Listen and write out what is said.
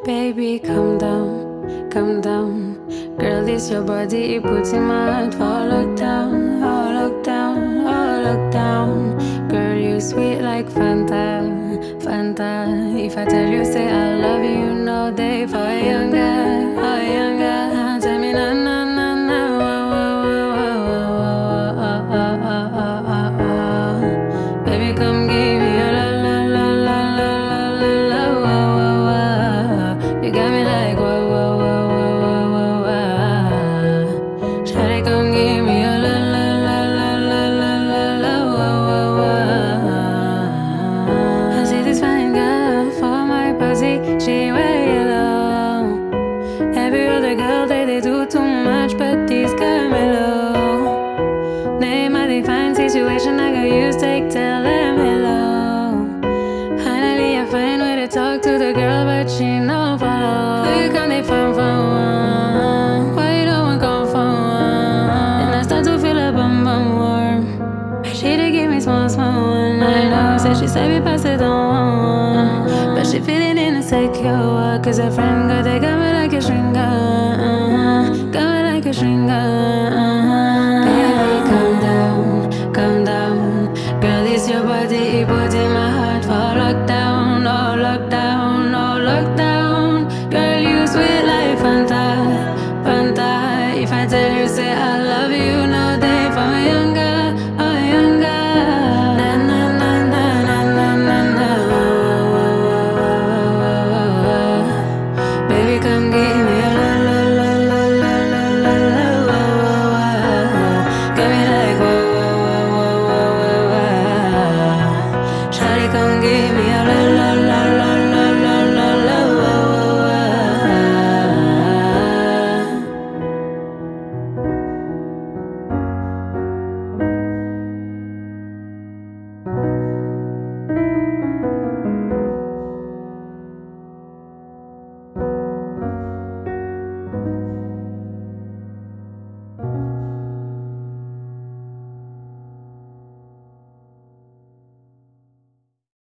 Baby, calm down, calm down. Girl, this your body, it puts in my heart for lockdown, oh lockdown, oh lockdown. Girl, you sweet like Fanta, Fanta. If I tell you, say I love you, you know they for younger, oh younger. Tell me na na na na, oh, oh, oh, oh, oh, oh, oh, oh, oh, oh. Baby, come give me a la la la la la la la la, oh, oh, oh. You got me like whoa, whoa, whoa, whoa, whoa, whoa, whoa. Shawty, come give me a la la la la la la la la, whoa, whoa, whoa. I see this fine girl for my pussy, she wear yellow. Every other girl they they do too much, but this girl mellow. Name I define situation I got use take tell them hello. Finally I find way to talk to the girl, but she no follow. Who you come they phone for one? Why you don't come for one? And I start to feel a bum bum warm. She to give me small small one. I know, said she said we pass it on. But she feeling insecure, cause her friend got they got me like a string gun. Got me like a string gun. Baby, calm down, calm down. Girl, it's your body, it put in my heart for lockdown, oh lockdown, oh lockdown. Girl, you sweet like Fanta, Fanta. If I tell you, say I love you, no day for my younger, oh younger. Na na na na na na na na. Oh, oh, oh, oh, oh. Baby, come give me a la la la la la la la la. Oh, oh, oh. Give me